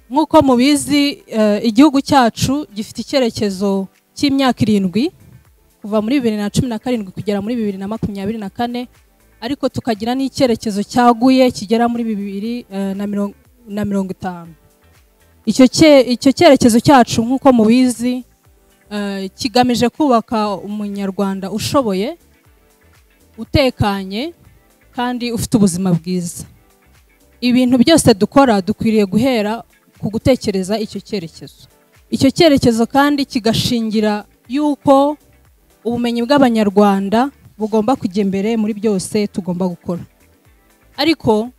nk'uko mubizi eh, igihugu cyacu gifite icyerekezo cy'imyaka irindwi kuva muri bibiri na cumi na karindwi kugera muri bibiri na makumyabiri na kane ariko tukagira n'icyerekezo cyaguye kigera muri bibiri eh, na mirongo- na mirongo itanu icyo cye- icyo cyerekezo cyacu nk'uko mubizi eh, kigamije kubaka umunyarwanda ushoboye utekanye kandi ufite ubuzima bwiza ibintu byose dukora dukwiriye guhera ku gutekereza icyo cyerekezo icyo cyerekezo kandi kigashingira yuko ubumenyi bw'abanyarwanda bugomba kujya imbere muri byose tugomba gukora ariko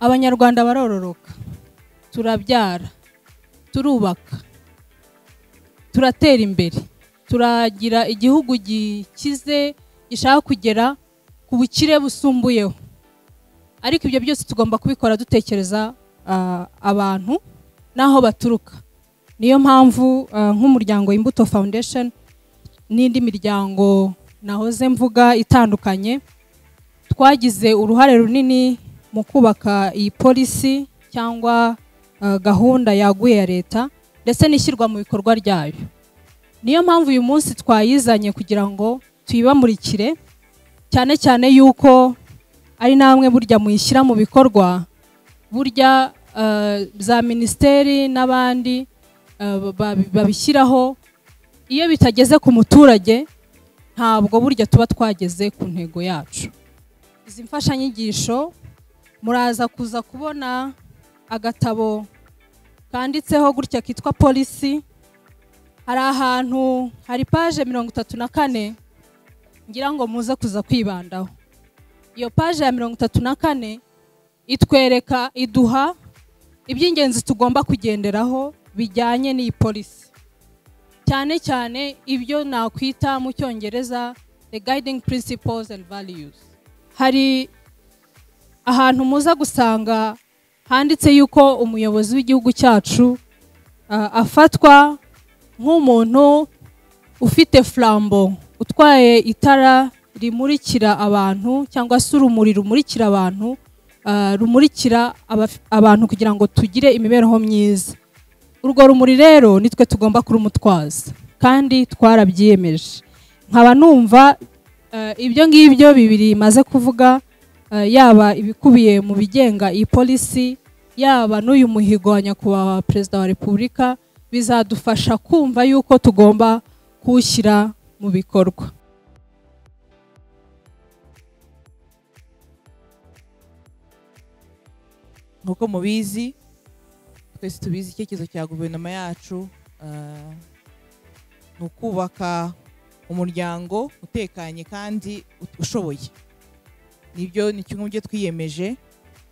abanyarwanda barororoka turabyara turubaka turatera imbere turagira igihugu gikize gishaka kugera ku bukire busumbuyeho ariko ibyo byose tugomba kubikora dutekereza ah, abantu n'aho baturuka niyo mpamvu ah, nk'umuryango imbuto foundation n'indi miryango nahoze mvuga itandukanye twagize uruhare runini mu kubaka iyi polisi cyangwa ah, gahunda yaguye ya leta ndetse n'ishyirwa mu bikorwa ryayo niyo mpamvu uyu munsi twayizanye kugira ngo tuyibamurikire cyane cyane yuko ari namwe burya muyishyira mu bikorwa burya eh, za minisiteri n'abandi eh, babi- babishyiraho iyo bitageze ku muturage ntabwo burya tuba twageze ku ntego yacu izi mfashanyigisho muraza kuza kubona agatabo kanditseho gutya kitwa polisi hari ahantu hari paje mirongo itatu na kane ngira ngo muze kuza kwibandaho iyo paje ya mirongo itatu na kane itwereka iduha iby'ingenzi tugomba kugenderaho bijyanye n'iyi polisi cyane cyane ibyo nakwita mu cyongereza the guiding principles and values hari ahantu muza gusanga handitse yuko umuyobozi w'igihugu cyacu ah, afatwa nk'umuntu ufite flambo utwaye itara rimurikira abantu cyangwa se urumuri rumurikira abantu ah, rumurikira abaf- abantu kugira ngo tugire imibereho myiza urwo rumuri rero nitwe tugomba kurumutwaza kandi twarabyiyemeje nkaba numva ah, ibyo ngibyo bibiri maze kuvuga ah, yaba ibikubiye mu bigenga iyi polisi yaba n'uyu muhigo wa nyakubahwa perezida wa repubulika bizadufasha kumva yuko tugomba kuwushyira mu bikorwa nk'uko mubizi twese tubizi icyerekezo cya guverinoma yacu ah, ni ukubaka umuryango utekanye kandi ut- ushoboye nibyo ni kimwe mu byo twiyemeje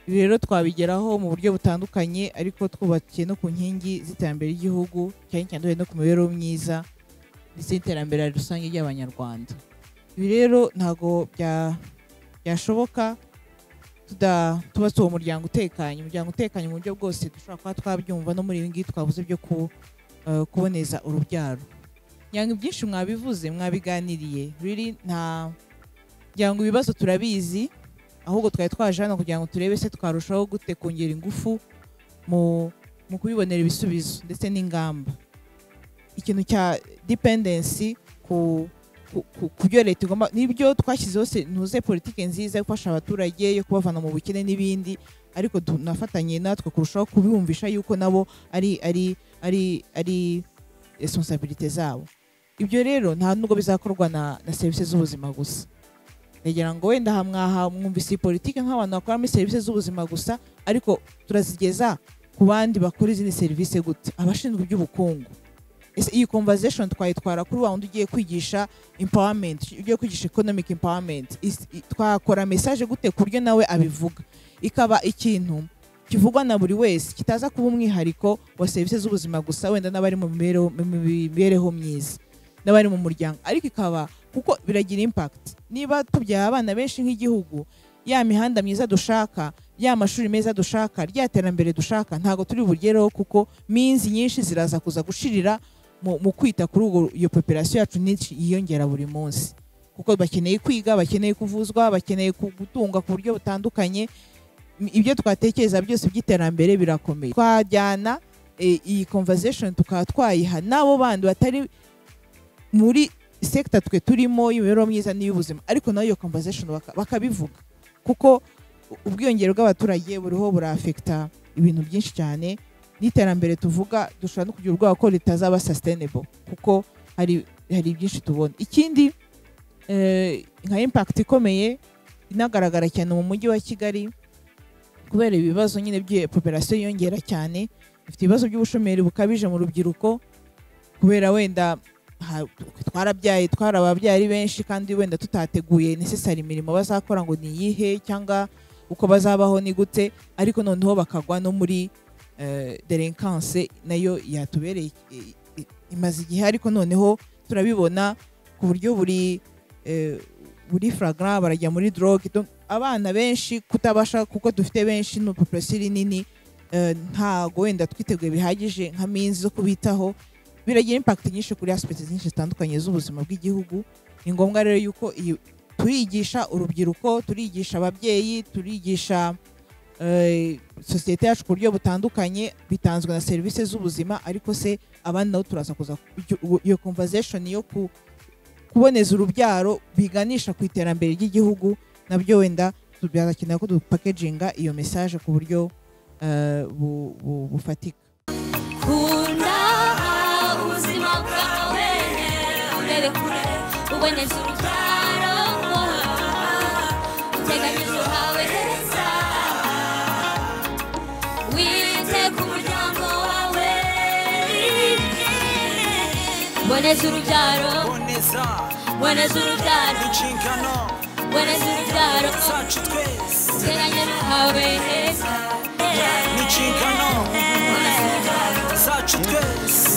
ibi rero twabigeraho mu buryo butandukanye ariko twubakiye no ku nkingi z'iterambere ry'igihugu cyane cyane duhereye no ku mibereho myiza ndetse n'iterambere rusange ry'abanyarwanda ibi rero ntabwo bya- byashoboka tuda- tubatse uwo muryango utekanye umuryango utekanye mu buryo bwose dushobora kuba twabyumva no muri ibi ngibi twavuze byo ku- eh, kuboneza urubyaro ngira ngo ibyinshi mwabivuze mwabiganiriye riri nta ngira ngo ibibazo turabizi ahubwo twari twaje hano kugira ngo turebe se twarushaho gute kongera ingufu mu mu kubibonera ibisubizo ndetse n'ingamba ikintu cya dependency ku ku- ku- ku byo leta igomba n'ibyo twashyizeho se- ntuze politiki nziza yo gufasha abaturage yo kubavana mu bukene n'ibindi ariko tunafatanye natwe kurushaho kubiyumvisha yuko nabo ari ari ari ari responsabilite zabo ibyo rero nta nubwo bizakorwa na, na serivisi z'ubuzima gusa ndagira ngo wenda aha mwaha mwumvise iyi politiki nk'abantu bakora muri serivisi z'ubuzima gusa ariko turazigeza ku bandi bakora izindi serivisi gute abashinzwe iby'ubukungu Ese iyi conversation twayitwara kuri wa wundi ugiye kwigisha empowerment ugiye kwigisha economic empowerment Is- i- twakora message gute ku buryo nawe abivuga ikaba ikintu kivugwa na buri wese kitaza kuba umwihariko wa serivisi z'ubuzima gusa wenda n'abari mu mibereho- mu mibereho myiza n'abari mu muryango ariko ikaba kuko biragira impact niba tubyaye abana benshi nk'igihugu ya mihanda myiza dushaka ya mashuri meza dushaka rya terambere dushaka ntabwo turi bugereho kuko minzi nyinshi ziraza kuza gushirira mu, mu kwita kuri ubwo iyo population yacu nyinshi yiyongera buri munsi kuko bakeneye kwiga bakeneye kuvuzwa bakeneye ku- gutungwa ku buryo butandukanye ibyo twatekereza byose by'iterambere birakomeye twajyana eh, iyi conversation tukaba twayiha n'abo bandi batari muri sekita twe turimo y'imibereho myiza n'iy'ubuzima ariko nayo iyo conversation baka- bakabivuga kuko ubwiyongere bw'abaturage buriho burafekita ibintu byinshi cyane n'iterambere tuvuga dushobora no kugira ubwoba ko ritazaba sustainable kuko hari hari byinshi tubona ikindi eh, nka impact ikomeye inagaragara cyane mu mujyi wa Kigali kubera ibibazo nyine by'iyo population yiyongera cyane ifite ibibazo by'ubushomeri bukabije mu rubyiruko kubera wenda ha- twarabyaye twarababyaye ari benshi kandi wenda tutateguye necessary imirimo bazakora ngo ni iyihe cyangwa uko bazabaho ni gute ariko noneho bakagwa no muri eh, delinquance nayo yatubereye i- i- imaze igihe ariko noneho turabibona ku buryo buri eh, buri flagrant barajya muri drogue Donc, abana benshi kutabasha kuko dufite benshi no population iri nini eh, ntago wenda twiteguye bihagije nka minsi zo kubitaho biragira impact nyinshi kuri aspect nyinshi zitandukanye z'ubuzima bw'igihugu ni ngombwa rero yuko iyi turigisha urubyiruko turigisha ababyeyi turigisha eh, sosiyete yacu ku buryo butandukanye bitanzwe na serivisi z'ubuzima ariko se abandi nabo turaza kuza ku- iyo conversation yo ku kuboneza urubyaro biganisha ku iterambere ry'igihugu nabyo wenda byakenera ko dupakeginga iyo message ku buryo eh, bu- bu- bufatika kunda ubuzima bwawe urebe kure uboneze urubyaro uteganyije uhawe heza wite ku muryango wawe boneza urubyaro boneza boneza urubyaro inshingano boneza urubyaro zacu twese uteganyije uhawe heza ni inshingano zacu twese